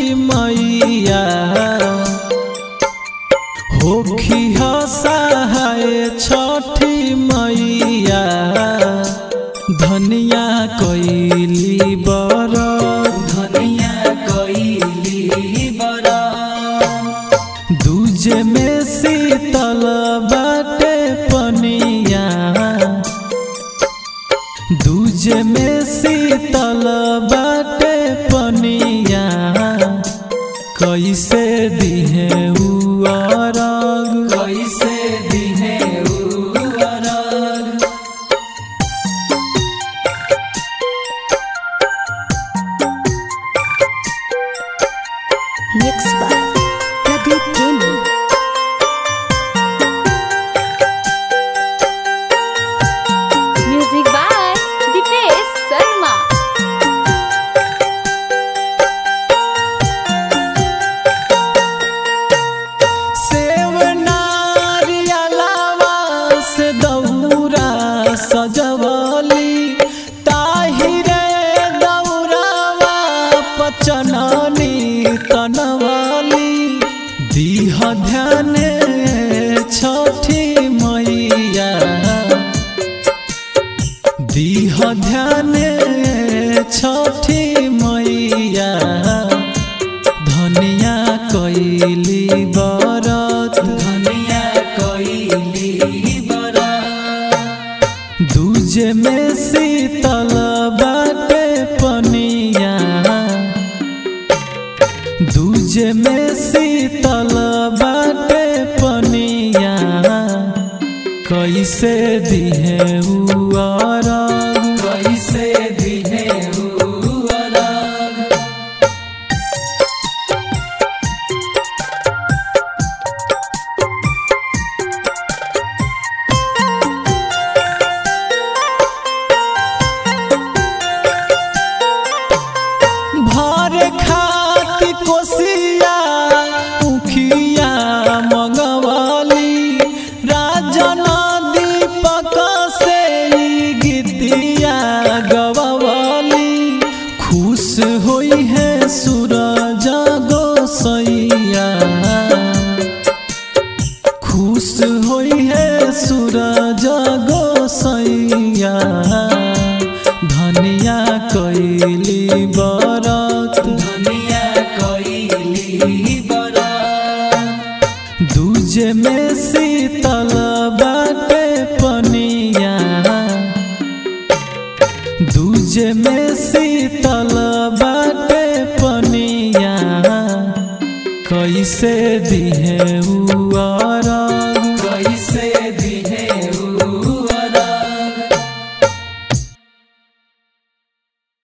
मैया होखी हसाए छठी मैया धनिया कैली बर धनिया कैली बरा दूजे में शीतल बाटे पनिया दूजे में शीतल बाटे पनिया कैसे दिहे उरग कैसे दिने उरग Mixed by Pradeep Gaming. Music by Dipesh Sharma. सेव नारियलावा से दौरा सजवली ताहिरे दौरावा पचननी तनवली दीह ध्यान छठी मैया दीह ध्यान छठी मैया धनिया कैली बरत धनिया कैली बरा दूजे में शीतल बाटे पनिया दूजे में शीतल बाटे पनिया कैसे दिहे उरग कैसे दिने उरग भर खाती कोसिया उखिया मंगवाली राजन दीपक से ई गीतिया गवाली खुश होई है सूरज गोसैया खुश होई है सूरज गोसैया धनिया कैली बरत धनिया कैली बरा दूजे में शीतल बाटे पनिया दूजे में शीतल बाटे पनिया कैसे दिहे उआ